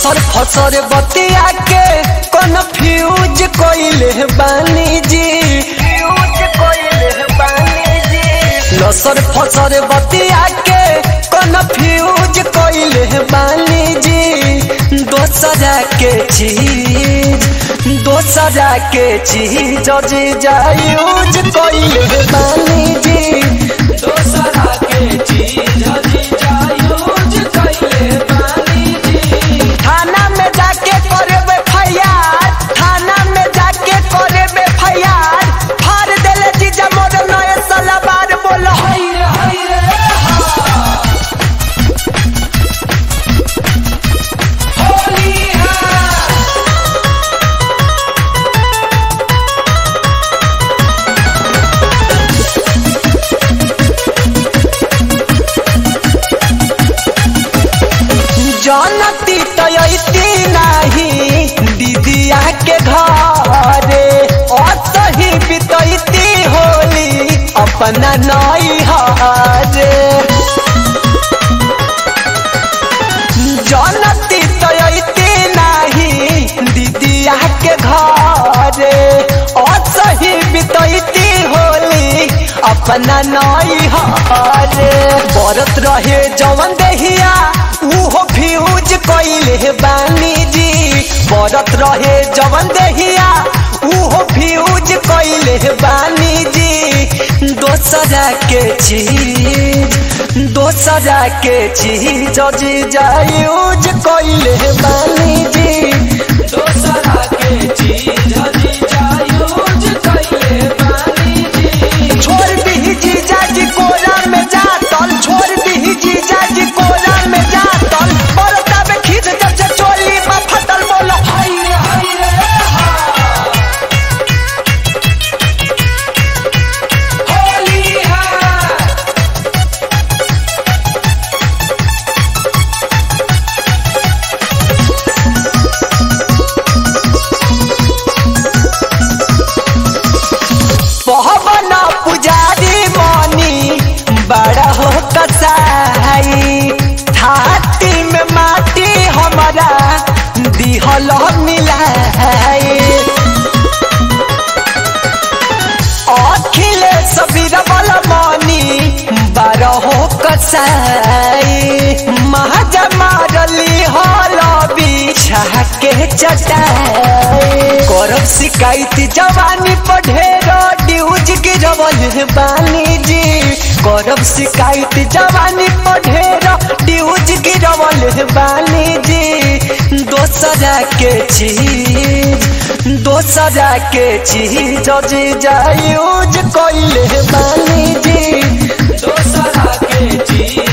लसर फसर बतिया के कन्फ्यूज कोइले बानी जी लसर फसर बतिया के कन्फ्यूज कोइले बानी जी दोसरा के चीज दोसरा के चीज जी जायूज कोइले बानी जी दोसरा के चीज जी जायूज कइले बानी जी थाना में जाके करे फैयार थाना में जाके करे फैयार फाड़ देले जीजा मोर नए सलवार बोलो हाय रे हाय रे होली है जानती तयती नाही दीदिया के घरे असही बितैती होली अपना नई हारे जानती तयती नाही दीदिया के घरे असही बितैती होली अपना नई हारे बरत रहे जवन देहिया उहो फ्यूज कइले बानी जी बरत रहे जवन देहिया उहो फ्यूज कइले बानी जी दोसरा के चीज दोसरा के चीज जी जायूज कइले बानी जी दोसरा के चीज जी जायूज कइले बानी जी छोड़ दी जीजा जी कोरा में जातल छोड़ दी जीजा जी कोरा में जातल बरता में खींच जब से चोली में फटल बोलो हाय रे हाय रे होली है पहबना पुजारी मनी बड़ा हो कसाई थाती में माटी हमारा दिहल मिलाई अखिलेश बीरबल मनी बारहो कसाई महाजा मारली हल बिछा के चटाई करब शिकायत जवानी पढ़ेर ड्यूज गिरवल बानी जी करब शिकायत जवानी पढ़ेर ड्यूज गिरवल बानी जी दोसरा के चीज दोसरा के चीज जी जायूज कइले बानी जी दोसरा के चीज